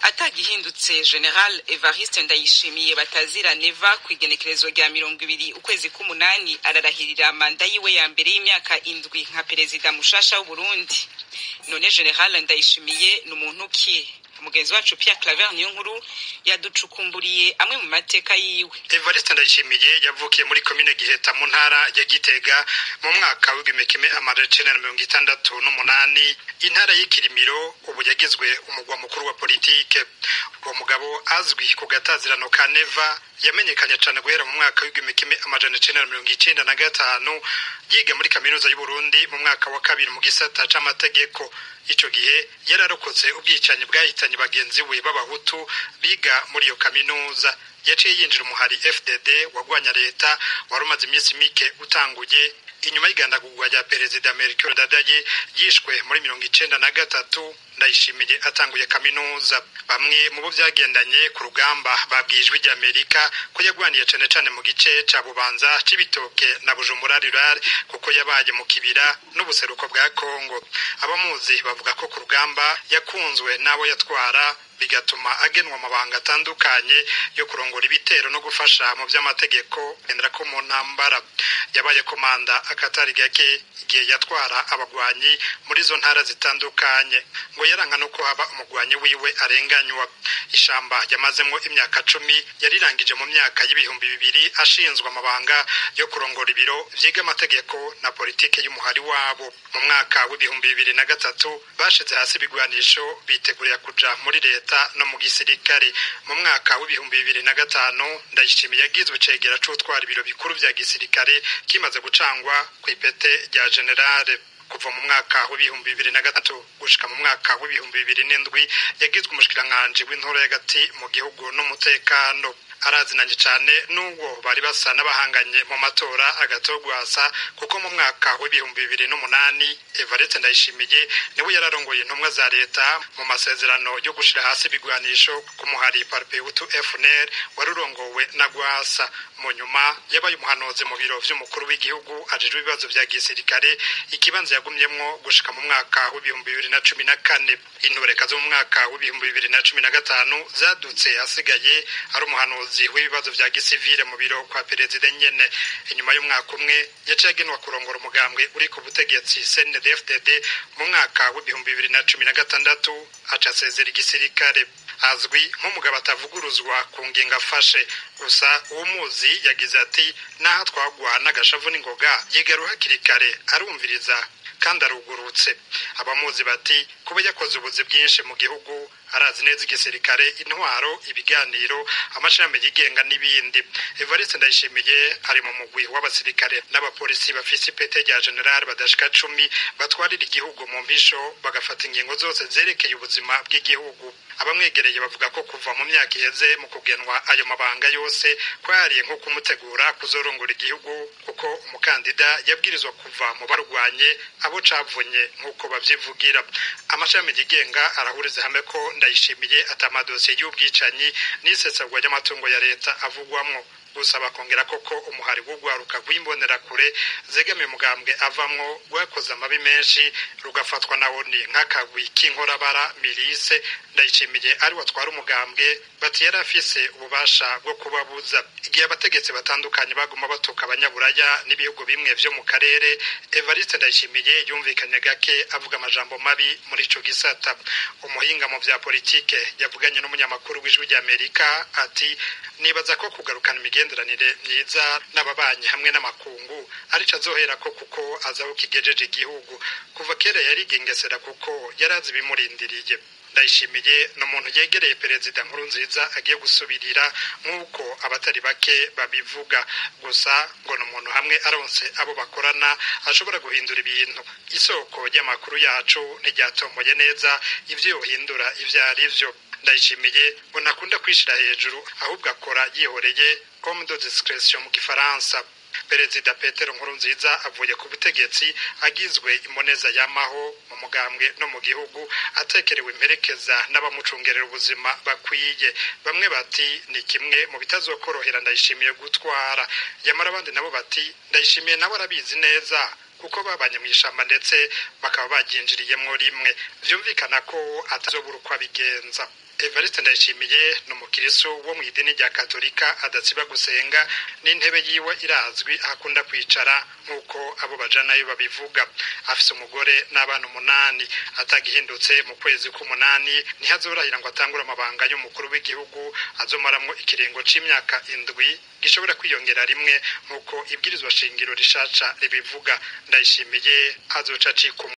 atagihindutse general evariste ndayishimiye batazira neva ku igenekerezo rya mirongo ibiri ukwezi k'umunani ararahirira manda yiwe ya mbere y'imyaka indwi nka perezida mushasha w'uburundi none general ndayishimiye ni umuntu ki mugenzi wacu Pierre Claver niyo nkuru yaducukumburiye amwe mu mateka yiwe Evariste Ndayishimiye yavukiye muri komine Giheta mu ntara ya Gitega mu mwaka w'igihumbi kimwe amajana icenda na mirongo itandatu n'umunani intara y'ikirimiro ubu yagizwe umugwa mukuru wa politike uwo mugabo azwi ku gatazirano ka Neva yamenyekanye cyane guhera mu mwaka w'igihumbi kimwe amajana icenda na mirongo icenda na gatanu yiga muri kaminuza y'u Burundi mu mwaka wa kabiri mu gisata c'amategeko ico gihe yararokotse ubwicanyi bwahitanye bagenzi we b'abahutu biga muri iyo kaminuza yaciye yinjira umuhari fdd wagwanya leta wari umaze iminsi mike utanguye inyuma y'igandagurwa rya perezida melchior ndadaye yishwe muri mirongo icenda na gatatu ndayishimiye atanguye kaminuza bamwe mu bo byagendanye ku rugamba babwiye ijwi ry'amerika ko yagwaniye cane cane mu gice ca bubanza c'ibitoke na bujumbura rural kuko yabaye mu kibira n'ubuseruko bwa kongo abamuzi bavuga ko ku rugamba yakunzwe n'abo yatwara bigatuma agenwa amabanga atandukanye yo kurongora ibitero no gufasha mu by'amategeko gendera ko mu ntambara yabaye komanda akatari gake igihe yatwara abagwanyi muri izo ntara zitandukanye ngo yaranga no ko haba umugwanyi wiwe arenganywa ishamba yamazemo imyaka cumi yarirangije mu myaka y'ibihumbi bibiri ashinzwe amabanga yo kurongora ibiro vyiga amategeko na politike y'umuhari wabo mu mwaka w'ibihumbi bibiri na gatatu bashize hasi ibigwanisho bitegurira kuja muri leta no mu gisirikare mu mwaka w'ibihumbi bibiri na gatanu ndayishimiye yagizwe icegera c'utwara ibiro bikuru vya gisirikare kimaze gucangwa ku ipete rya generale kuva mu mwaka w'ibihumbi bibiri na gatatu gushika mu mwaka w'ibihumbi bibiri n'indwi yagizwe umushikiranganji w'intoro y'agati mu gihugu n'umutekano arazinanye cyane n'ubwo bari basa n'abahanganye mu matora agatogwasa kuko mu mwaka w'ibihumbi bibiri n'umunani evariste ndayishimiye niwe yararongoye intumwa za leta mu masezerano yo gushira hasi ibigwanisho ku muhari parpeutu fnr wari urongowe na gwasa mu nyuma yabaye umuhanuzi mu biro vy'umukuru w'igihugu ajejwe ibibazo vya gisirikare ikibanza yagumyemwo gushika mu mwaka w'ibihumbi bibiri na cumi na kane intoreka zo mu mwaka w'ibihumbi bibiri na cumi na gatanu zadutse hasigaye ari umuhanuzi w'ibibazo vya gisivile mu biro kwa perezida nyene inyuma y'umwaka umwe yaciye agenwa kurongora umugambwe uri ku butegetsi CNDD-FDD mu mwaka w'ibihumbi bibiri na cumi na gatandatu aca asezera igisirikare azwi nk'umugabo atavuguruzwa ku ngingo afashe gusa uwumuzi yagize ati naho twagwa n'agashavu n'ingoga yigaru hakiri kare arumviriza kandi arugurutse abamuzi bati kuba yakoze ubuzi bwinshi mu gihugu arazi neza igisirikare intwaro ibiganiro amashami yigenga n'ibindi evariste ndayishimiye ari mu mugwi w'abasirikare n'abapolisi bafise ipete rya generali badashika cumi batwarira igihugu mu mpisho bagafata ingingo zose zerekeye ubuzima bw'igihugu abamwegereye bavuga ko kuva mu myaka iheze mu kugenwa ayo mabanga yose kwariye nko kumutegura kuzorongora igihugu kuko umukandida yabwirizwa kuva mu barwanye abo cavunye nk'uko bavyivugira amashami yigenga arahuriza hamwe ko ndayishimiye atamadosiye y'ubwicanyi n'isesagwa ry'amatungo ya leta avugwamwo gusa bakongera koko umuhari w'urwaruka rw'imbonerakure zegamiye umugambwe avamwo rwakoze amabi menshi rugafatwa na oni nk'akagwi k'inkorabara mirise ndayishimiye ari watwara umugambwe bati yari afise ububasha bwo kubabuza igihe abategetsi batandukanye baguma batuka abanyaburaya n'ibihugu bimwe vyo mu karere evariste ndayishimiye yumvikanye gake avuga amajambo mabi muri ico gisata umuhinga mu vya politike yavuganye n'umunyamakuru w'ijwi ry'amerika ati nibaza ko kugarukana imigenderanire myiza n'ababanyi hamwe n'amakungu arico azohera ko kuko azi aho kigejeje igihugu kuva kera yarigengesera kuko yari azi ibimurindiriye ndayishimiye ni umuntu yegereye perezida nkuru nziza agiye gusubirira nk'uko abatari bake babivuga gusa ngo ni umuntu hamwe aronse abo bakorana ashobora guhindura ibintu isoko ry'amakuru yacu ntiryatomoye neza ibyo yohindura ibyo ari byo ndayishimiye ngo ntakunda kwishira hejuru ahubwo akora yihoreye comme de discretion mu gifaransa perezida petero nkurunziza avuye ku butegetsi agizwe imboneza yamaho mu mugambwe no mu gihugu atekerewe imperekeza n'abamucungerera ubuzima bakwiye bamwe bati ni kimwe mu bitazokorohera ndayishimiye gutwara yamara abandi nabo bati ndayishimiye nabo arabizi neza kuko babanye mu ishamba ndetse bakaba baryinjiriyemo rimwe byumvikana ko atazobura uko abigenza evariste ndayishimiye ni umukirisu wo mu idini rya katolika adatsiba gusenga n'intebe yiwe irazwi akunda kwicara nk'uko abo bajanayo babivuga afise umugore n'abana umunani atagihindutse mu kwezi k'umunani ntihazorahira ngo atangure amabanga y'umukuru w'igihugu azomaramwo ikiringo c'imyaka indwi gishobora kwiyongera rimwe nk'uko ibwirizwa shingiro rishaca ribivuga ndayishimiye azoca acika